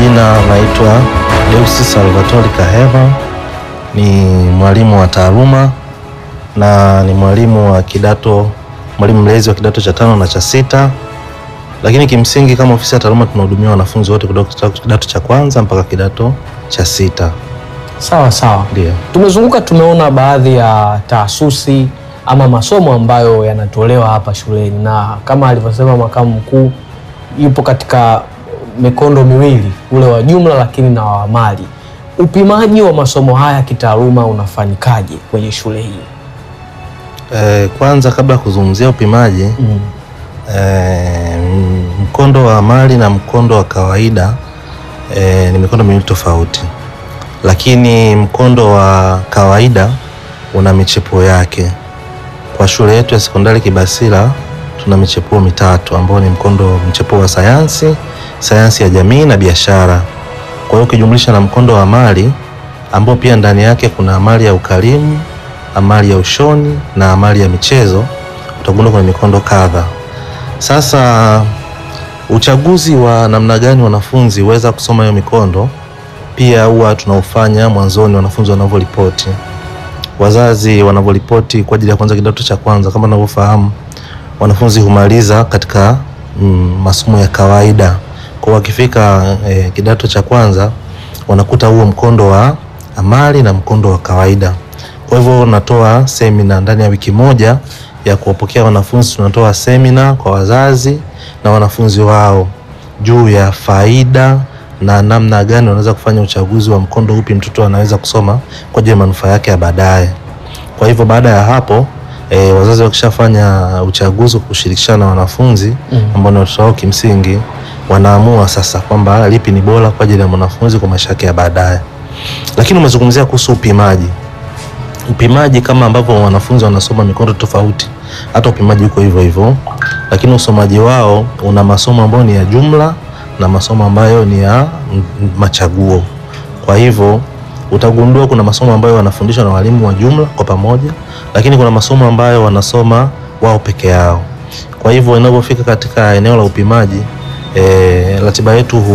majina naitwa Deusi Salvatori Kahema, ni mwalimu wa taaluma na ni mwalimu wa kidato, mwalimu mlezi wa kidato cha tano na cha sita, lakini kimsingi kama ofisi ya taaluma tunahudumia wanafunzi wote kutoka kidato cha kwanza mpaka kidato cha sita. Sawa sawa. Ndio. Tumezunguka, tumeona baadhi ya taasisi ama masomo ambayo yanatolewa hapa shuleni, na kama alivyosema makamu mkuu, yupo katika mikondo miwili, ule wa jumla lakini na wa amali. Upimaji wa masomo haya kitaaluma unafanyikaje kwenye shule hii? Eh, kwanza kabla ya kuzungumzia upimaji Mm. eh, mkondo wa amali na mkondo wa kawaida eh, ni mikondo miwili tofauti, lakini mkondo wa kawaida una michepuo yake. Kwa shule yetu ya sekondari Kibasila tuna michepuo mitatu ambao ni mkondo mchepuo wa sayansi, sayansi ya jamii na biashara. Kwa hiyo ukijumlisha na mkondo wa amali ambao pia ndani yake kuna amali ya ukalimu, amali ya ushoni na amali ya michezo, utagundua kuna mikondo kadha. Sasa uchaguzi wa namna gani wanafunzi huweza kusoma hiyo mikondo pia huwa tunaufanya mwanzoni, wanafunzi wanavyoripoti, wazazi wanavyoripoti kwa ajili ya kwanza kidato cha kwanza. Kama unavyofahamu, wanafunzi humaliza katika mm, masomo ya kawaida, kwa wakifika eh, kidato cha kwanza wanakuta huo mkondo wa amali na mkondo wa kawaida. Kwa hivyo natoa semina ndani ya wiki moja ya kuwapokea wanafunzi. Tunatoa semina kwa wazazi na wanafunzi wao juu ya faida na namna gani wanaweza kufanya uchaguzi wa mkondo upi mtoto anaweza kusoma kwa ajili ya manufaa yake ya baadaye. Kwa hivyo baada ya hapo e, wazazi wakishafanya uchaguzi kwa kushirikishana na wanafunzi ambao ni watoto wao kimsingi, wanaamua sasa kwamba lipi ni bora kwa ajili ya mwanafunzi kwa maisha yake ya baadaye. Lakini umezungumzia kuhusu upimaji upimaji kama ambavyo wanafunzi wanasoma mikondo tofauti, hata upimaji uko hivyo hivyo, lakini usomaji wao una masomo ambayo ni ya jumla na masomo ambayo ni ya mm, machaguo. Kwa hivyo utagundua kuna masomo ambayo wanafundishwa na walimu wa jumla kwa pamoja, lakini kuna masomo ambayo wanasoma wao peke yao. Kwa hivyo inapofika katika eneo la upimaji, e, ratiba yetu hu